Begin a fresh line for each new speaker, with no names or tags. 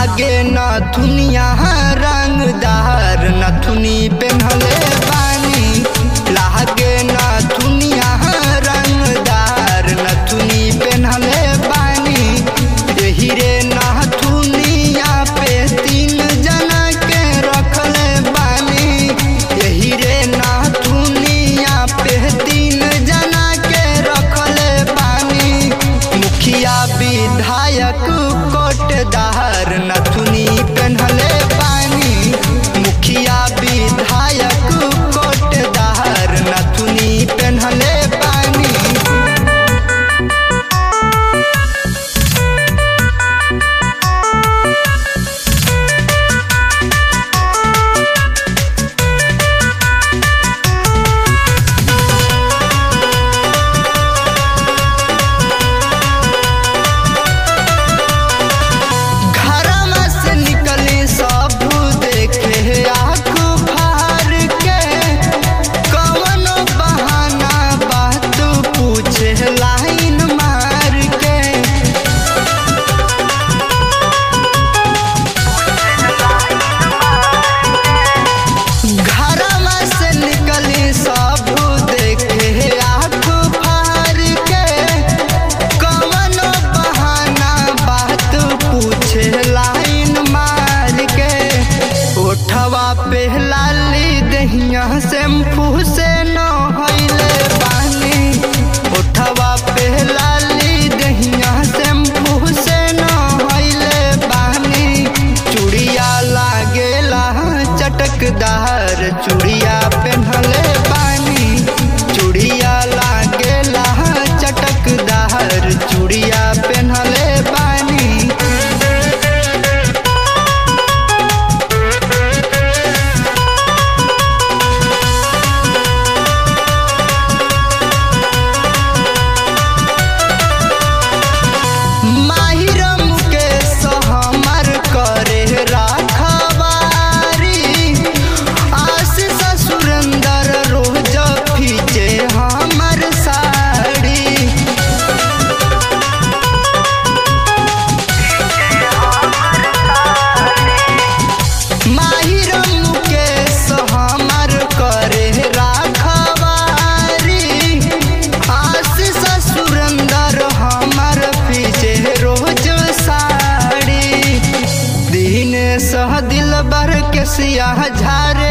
लागे नथुनिया रंगदार नथुनी पेन्हले बानी लागे नथुनिया रंगदार नथुनी पेन्हले बानी यही रे नथुनिया पे तीन जना के रखले बानी यही रे नथुनिया पे तीन जना के रखले बानी मुखिया विधायक कोटदार नथुनी पेन्हले बानी मुखिया विधायक कोटदार नथुनी पेन्हले बानी घरमा से निकली सब देखे आँख फार के कवनो बहाना बात पूछे लाइन मार के घरमा से निकली सब देखे आँख फार के कवनो बहाना बात पूछे लाइन मार के ओठवा पे लाली दहिया शैम्पू से न होइले पानी ओठवा पे लाली दहिया शैम्पू से न होइले पानी चूड़िया लागेला चटकदार चूड़िया पेन्हले बानी चूड़िया लागेला चटकदार चूड़िया पेन्हले बानी माहिर मुकेश हमर करे राखबारी आशीष सुरेंदर रोज फीचे हमर साड़ी माहिर मुकेश हमर करे राखबारी आशीष सुरेंदर हमर पीछे रोज साड़ी दिन सह दिल बर के सियाह झारे